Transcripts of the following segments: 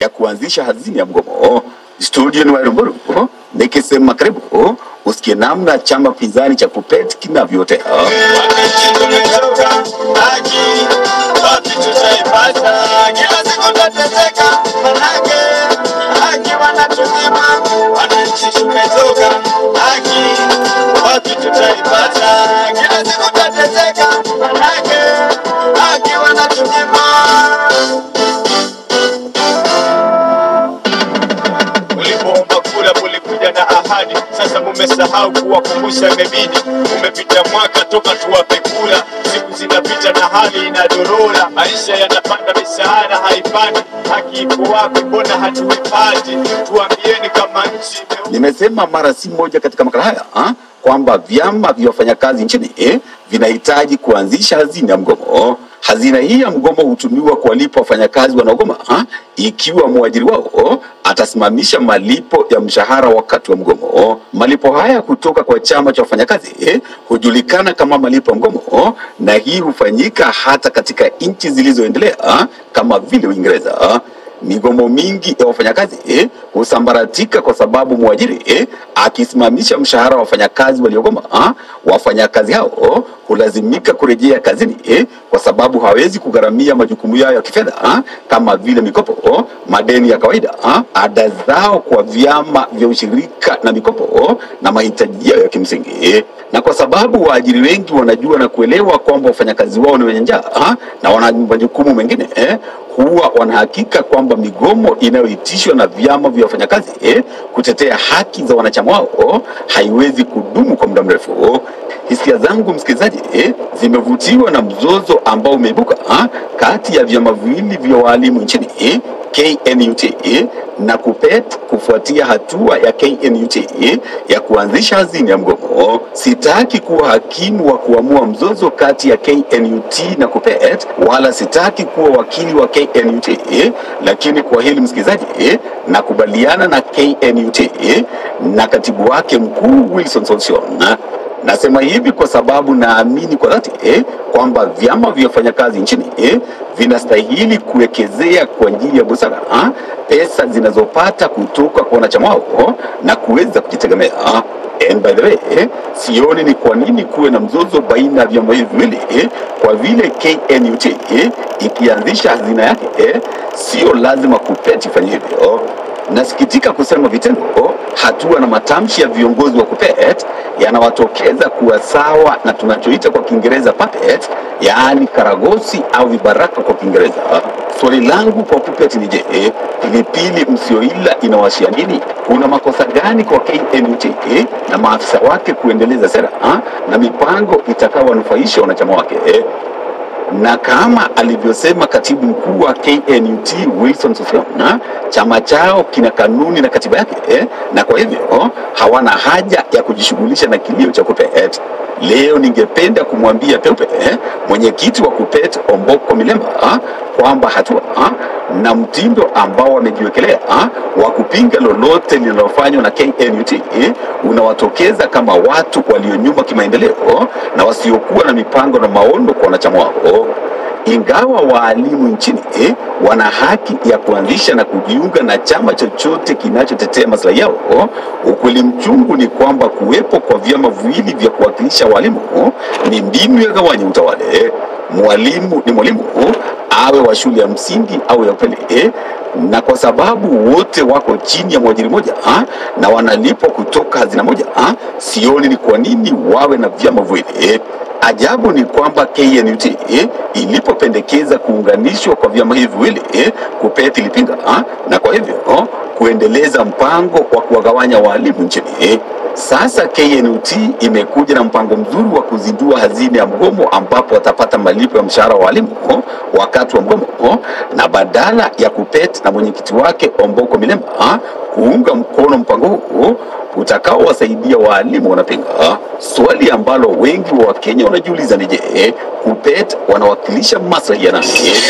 ya kuanzisha hazina ya mgomo. Studio ni Wairuguru, nikisema karibu usikie namna chama pinzani cha KUPPET kinavyotea. Wakati tumetoka haki, wapi tutaipata? Kila siku tateseka, manake haki wanatunyima. Wananchi tumetoka haki, wapi tutaipata? Kila siku tateseka, manake haki wanatunyima. Ulipoomba kura mulikuja na ahadi, sasa mumesahau kuwakumbusha. Imebidi umepita mwaka toka tuwape kura, siku zinapita na hali inadorora, maisha yanapanda, misaada haipandi, haki iko wapi? Mbona hatuipati? Tuambieni kama nchi imeu- Nimesema mara si moja katika makala haya ha? kwamba vyama vya wafanyakazi nchini eh, vinahitaji kuanzisha hazina ya mgomo. Hazina hii ya mgomo hutumiwa kuwalipa wafanyakazi wanaogoma ha? ikiwa mwajiri wao atasimamisha malipo ya mshahara wakati wa mgomo. Malipo haya kutoka kwa chama cha wafanyakazi eh, hujulikana kama malipo ya mgomo, na hii hufanyika hata katika nchi zilizoendelea kama vile Uingereza. Migomo mingi ya wafanyakazi eh, husambaratika kwa sababu mwajiri eh, akisimamisha mshahara wa wafanyakazi waliogoma, ah, wafanyakazi hao hulazimika kurejea kazini eh, kwa sababu hawezi kugharamia majukumu yao ya kifedha ah, kama vile mikopo, madeni ya kawaida, ah, ada zao kwa vyama vya ushirika na mikopo na mahitaji yao ya kimsingi. Na kwa sababu waajiri wengi wanajua na kuelewa kwamba wafanyakazi wao ni wenye njaa ah, na wana majukumu mengine eh, huwa wanahakika kwamba migomo inayoitishwa na vyama vya wafanyakazi eh, kutetea haki za wanachama wao haiwezi kudumu kwa muda mrefu. Hisia zangu msikilizaji, eh, zimevutiwa na mzozo ambao umeibuka ah, kati ya vyama viwili vya waalimu nchini eh, KNUT eh, na KUPPET kufuatia hatua ya KNUT eh, ya kuanzisha hazina ya mgomo. Sitaki kuwa hakimu wa kuamua mzozo kati ya KNUT na KUPPET, wala sitaki kuwa wakili wa KNUT eh, lakini kwa hili msikilizaji eh, nakubaliana na KNUT eh, na katibu wake mkuu Wilson Sossion Nasema hivi kwa sababu naamini kwa dhati eh, kwamba vyama vya wafanyakazi nchini eh, vinastahili kuwekezea kwa njia ya busara ah, pesa zinazopata kutoka kwa wanachama wao na kuweza kujitegemea. And by the way, eh, sioni ni kwa nini kuwe na mzozo baina ya vyama hivi viwili eh, kwa vile KNUT eh, ikianzisha hazina yake eh, sio lazima KUPPET ifanye hivyo. Nasikitika kusema vitendo, hatua na matamshi ya viongozi wa KUPPET yanawatokeza kuwa sawa na tunachoita kwa Kiingereza puppet, yaani karagosi au vibaraka kwa Kiingereza. Swali langu kwa KUPPET ni je, pilipili msioila inawashia nini? Kuna makosa gani kwa KNUT na maafisa wake kuendeleza sera ha, na mipango itakayowanufaisha wanachama wake? na kama alivyosema katibu mkuu wa KNUT Wilson Sossion, chama chao kina kanuni na katiba yake eh, na kwa hivyo hawana haja ya kujishughulisha na kilio cha KUPPET. Leo ningependa kumwambia peupe eh, mwenyekiti wa KUPPET Omboko Milemba ah, kwamba hatua ah, na mtindo ambao wamejiwekelea ah, wa kupinga lolote linalofanywa na KNUT eh, unawatokeza kama watu walionyuma kimaendeleo na wasiokuwa na mipango na maono kwa wanachama wao. Ingawa waalimu nchini eh, wana haki ya kuanzisha na kujiunga na chama chochote kinachotetea maslahi yao, ukweli mchungu ni kwamba kuwepo kwa vyama viwili vya kuwakilisha walimu ni mbinu ya gawanya utawale. Mwalimu ni mwalimu, awe wa shule ya msingi au ya upili eh, na kwa sababu wote wako chini ya mwajiri moja ah, na wanalipwa kutoka hazina moja ah, sioni ni kwa nini wawe na vyama viwili eh. Ajabu ni kwamba KNUT eh, ilipopendekeza kuunganishwa kwa vyama hivi viwili eh, KUPPET ilipinga ah, na kwa hivyo oh, kuendeleza mpango wa kuwagawanya walimu nchini eh. Sasa KNUT imekuja na mpango mzuri wa kuzindua hazina ya mgomo ambapo watapata malipo ya mshahara wa walimu oh, wakati wa mgomo oh, na badala ya KUPPET na mwenyekiti wake Omboko Milemba ah, kuunga mkono mpango huu utakaowasaidia waalimu wanapinga. Swali ambalo wengi wa Wakenya wanajiuliza ni je, KUPPET wanawakilisha maslahi ya nani?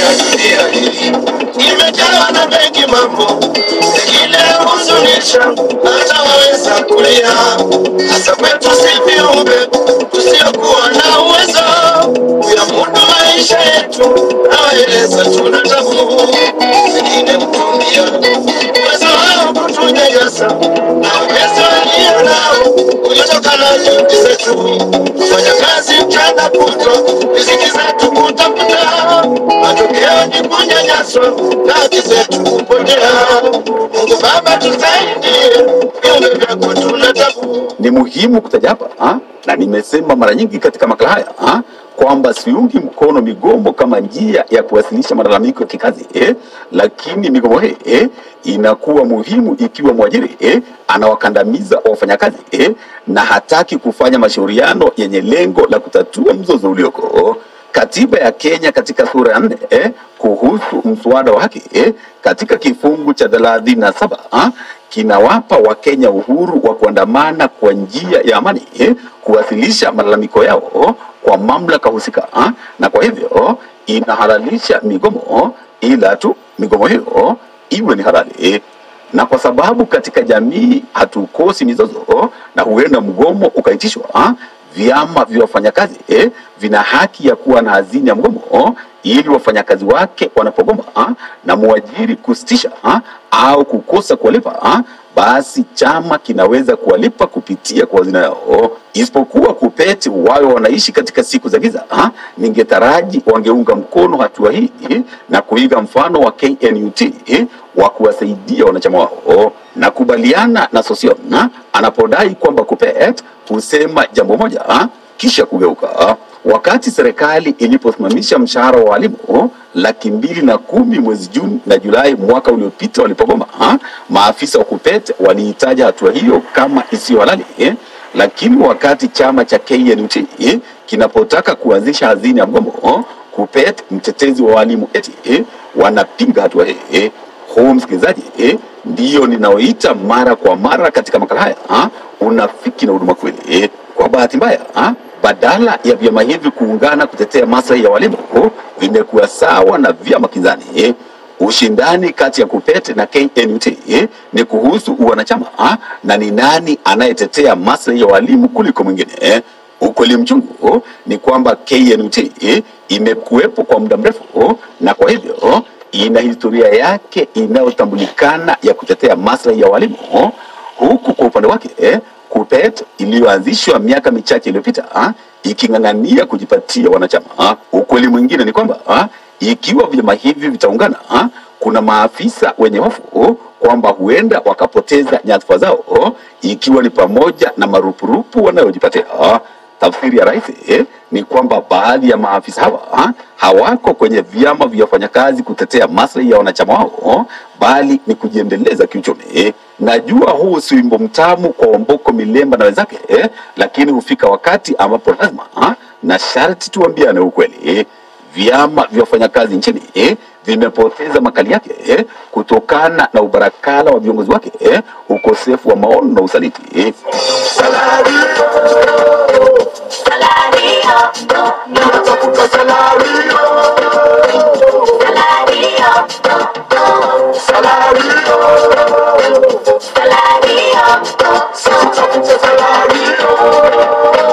Imejawa na mengi mambo ile huzunisha, hata waweza kulia, hasa kwetu si viumbe tusiokuwa na uwezo kuyamudu maisha yetu, nawaeleza tuna tabu, wengine mtumia kutuchukia, umesahau kutunyanyasa na uwezo walio nao uliotokana na juhudi zetu, kufanya kazi mchana kutwa, riziki zetu kutafuta, matokeo ni kunyanyaswa na haki zetu kupotea. Mungu Baba tusaidie, viumbe vyako tunatabu ni muhimu kutaja hapa ha? na nimesema mara nyingi katika makala haya ha? kwamba siungi mkono migomo kama njia ya kuwasilisha malalamiko ya kikazi eh? lakini migomo hii eh? inakuwa muhimu ikiwa mwajiri eh? anawakandamiza wafanyakazi eh? na hataki kufanya mashauriano yenye lengo la kutatua mzozo ulioko katiba ya Kenya katika sura ya nne eh, kuhusu mswada wa haki eh, katika kifungu cha thelathini na saba ah, kinawapa Wakenya uhuru wa kuandamana kwa njia ya amani eh, kuwasilisha malalamiko yao kwa mamlaka husika ah, na kwa hivyo inahalalisha migomo, ila tu migomo hiyo iwe ni halali eh na kwa sababu katika jamii hatukosi mizozo na huenda mgomo ukaitishwa, ah, vyama vya wafanyakazi eh, vina haki ya kuwa na hazina ya mgomo ili wafanyakazi wake wanapogoma ah, na mwajiri kusitisha ah, au kukosa kuwalipa ah, basi chama kinaweza kuwalipa kupitia kwa hazina yao, isipokuwa kupeti wawe wanaishi katika siku za giza. ah, Ningetaraji wangeunga mkono hatua hii na kuiga mfano wa KNUT eh, wa kuwasaidia wanachama wao. Nakubaliana na Sosion ah, anapodai kwamba KUPPET husema jambo moja ah, kisha kugeuka. Wakati serikali iliposimamisha mshahara wa walimu laki mbili na kumi mwezi Juni na Julai mwaka uliopita walipogoma, ah, maafisa wa KUPPET waliitaja hatua hiyo kama isiyo halali eh, lakini wakati chama cha KNUT eh, kinapotaka kuanzisha hazina ya mgomo, KUPPET mtetezi wa walimu eti eh, wanapinga hatua hii eh. Huu msikilizaji eh, ndiyo ninaoita mara kwa mara katika makala haya ah, unafiki na huduma kweli eh. Kwa bahati mbaya ah, badala ya vyama hivi kuungana kutetea maslahi ya walimu vimekuwa sawa na vyama kinzani eh. Ushindani kati ya KUPPET na KNUT eh, ni kuhusu uwanachama ah, na ni nani anayetetea maslahi ya walimu kuliko mwingine eh. Ukweli mchungu ni kwamba KNUT eh, imekuwepo kwa muda mrefu na kwa hivyo ina historia yake inayotambulikana ya kutetea maslahi ya walimu, huku kwa upande wake eh, KUPPET iliyoanzishwa miaka michache iliyopita ah, iking'ang'ania kujipatia wanachama. ah. Ukweli mwingine ni kwamba ah, ikiwa vyama hivi vitaungana ah, kuna maafisa wenye hofu kwamba huenda wakapoteza nyadhifa zao ikiwa ni pamoja na marupurupu wanayojipatia. ah. Tafsiri ya rais eh, ni kwamba baadhi ya maafisa hawa ah, hawako kwenye vyama vya wafanyakazi kutetea maslahi ya wanachama wao, bali ni kujiendeleza kiuchumi. eh. Najua huu si wimbo mtamu kwa Wamboko Milemba na wenzake eh, lakini hufika wakati ambapo lazima ah, na sharti tuambiane ukweli eh. Vyama vya wafanyakazi nchini eh, vimepoteza makali yake eh, kutokana na ubarakala wa viongozi wake eh, ukosefu wa maono na usaliti eh. Natafuta salario, salario, sitafuta salario.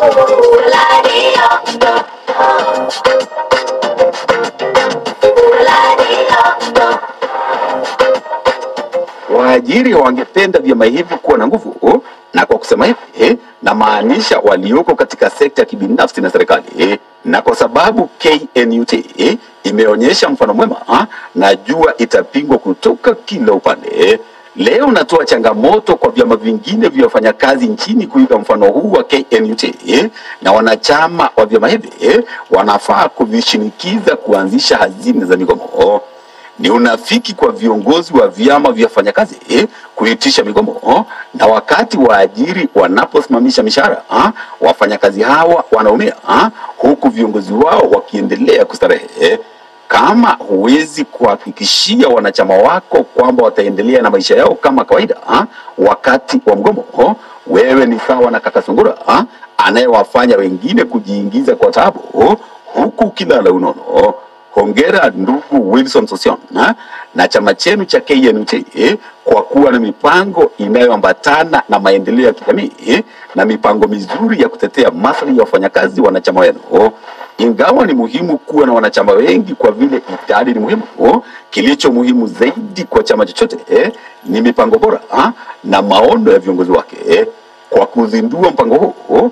Waajiri wangependa vyama hivi kuwa na nguvu, na kwa kusema hivi eh, namaanisha walioko katika sekta ya kibinafsi na serikali eh, na kwa sababu KNUT eh, imeonyesha mfano mwema ah, najua itapingwa kutoka kila upande eh. Leo natoa changamoto kwa vyama vingine vya wafanyakazi nchini kuiga mfano huu wa KNUT eh, na wanachama wa vyama hivi eh, wanafaa kuvishinikiza kuanzisha hazina za migomo. Ni unafiki kwa viongozi wa vyama vya wafanyakazi eh, kuitisha migomo, na wakati waajiri wanaposimamisha mishahara ah, wafanyakazi hawa wanaumia ah, huku viongozi wao wakiendelea kustarehe. Kama huwezi kuhakikishia wanachama wako kwamba wataendelea na maisha yao kama kawaida ah, wakati wa mgomo, wewe ni sawa na kaka Sungura ah, anayewafanya wengine kujiingiza kwa taabu huku ukilala unono. Hongera ndugu Wilson Sosion na, na chama chenu cha KNUT eh, kwa kuwa na mipango inayoambatana na maendeleo ya kijamii eh, na mipango mizuri ya kutetea maslahi ya wafanyakazi wanachama wenu. Ingawa ni muhimu kuwa na wanachama wengi kwa vile idadi ni muhimu, kilicho muhimu zaidi kwa chama chochote eh, ni mipango bora ah, na maono ya viongozi wake. eh. Kwa kuzindua mpango huu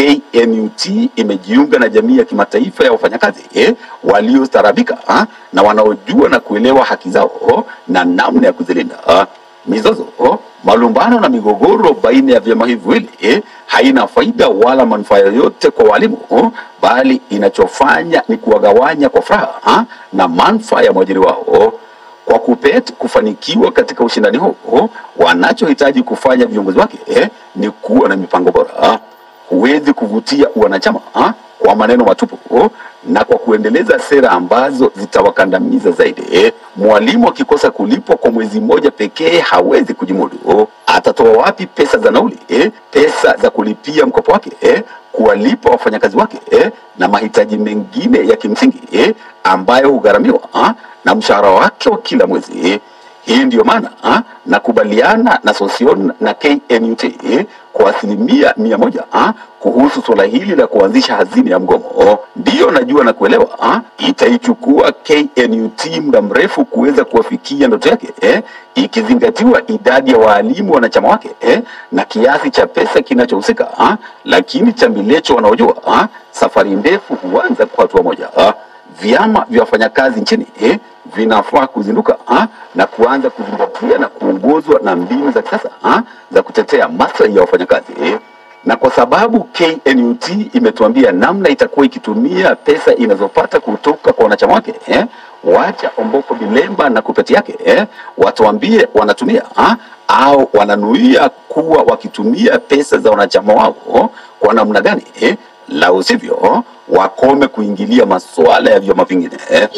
KNUT imejiunga na jamii ya kimataifa ya wafanyakazi eh, waliostaarabika ah, na wanaojua na kuelewa haki zao na namna ya kuzilinda. ah. Mizozo, malumbano na migogoro baina ya vyama hivi viwili eh, haina faida wala manufaa yoyote kwa walimu, oh, bali inachofanya ni kuwagawanya kwa furaha ah, na manufaa ya mwajiri wao. Kwa KUPPET kufanikiwa katika ushindani huu, wanachohitaji kufanya viongozi wake eh, ni kuwa na mipango bora. Huwezi kuvutia wanachama ah, kwa maneno matupu oh, na kwa kuendeleza sera ambazo zitawakandamiza zaidi. eh. Mwalimu akikosa kulipwa kwa mwezi mmoja pekee hawezi kujimudu. oh. Atatoa wapi pesa za nauli eh, pesa za kulipia mkopo wake eh, kuwalipa wafanyakazi wake eh, na mahitaji mengine ya kimsingi eh, ambayo hugharamiwa ah, na mshahara wake wa kila mwezi eh. Hii ndiyo maana ah, nakubaliana na Sosion na KNUT eh, kwa asilimia mia moja ah, kuhusu suala hili la kuanzisha hazina ya mgomo. Ndiyo najua na kuelewa ah, itaichukua KNUT muda mrefu kuweza kuwafikia ndoto yake eh, ikizingatiwa idadi ya waalimu wanachama wake eh, na kiasi cha pesa kinachohusika ah, lakini chambilecho wanaojua ah, safari ndefu huanza kwa hatua moja ah vyama vya wafanyakazi nchini eh, vinafaa kuzinduka ah, na kuanza kuzingatia na kuongozwa na mbinu za kisasa ah, za kutetea maslahi ya wafanyakazi eh. Na kwa sababu KNUT imetuambia namna itakuwa ikitumia pesa inazopata kutoka kwa wanachama wake eh, wacha Omboko Bilemba na kupeti yake eh, watuambie wanatumia ah, au wananuia kuwa wakitumia pesa za wanachama wao kwa namna gani eh, la usivyo wakome kuingilia masuala ya vyama vingine eh.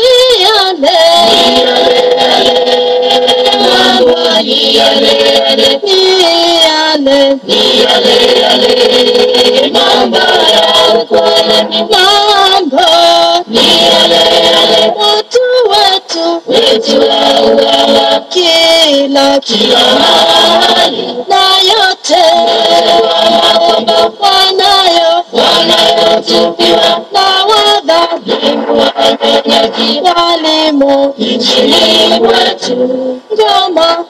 kila kila mahali na yote wanayo wanayotupiwa na wadhalimu wanyonyaji walimu nchini kwetu ngoma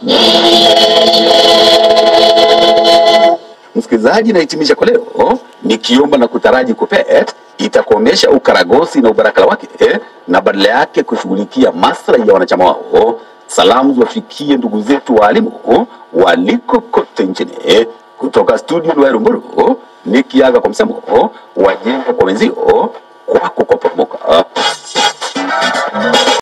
Msikilizaji, nahitimisha kwa leo nikiomba na kutaraji KUPPET itakomesha ukaragosi na ubarakala wake eh, na badala yake kushughulikia maslahi ya wanachama wao. Salamu ziwafikie ndugu zetu waalimu waliko kote nchini eh, kutoka studio Lwarumburu, nikiaga kwa msemo wajenga kwa wenzio, kwako kwa poromoka.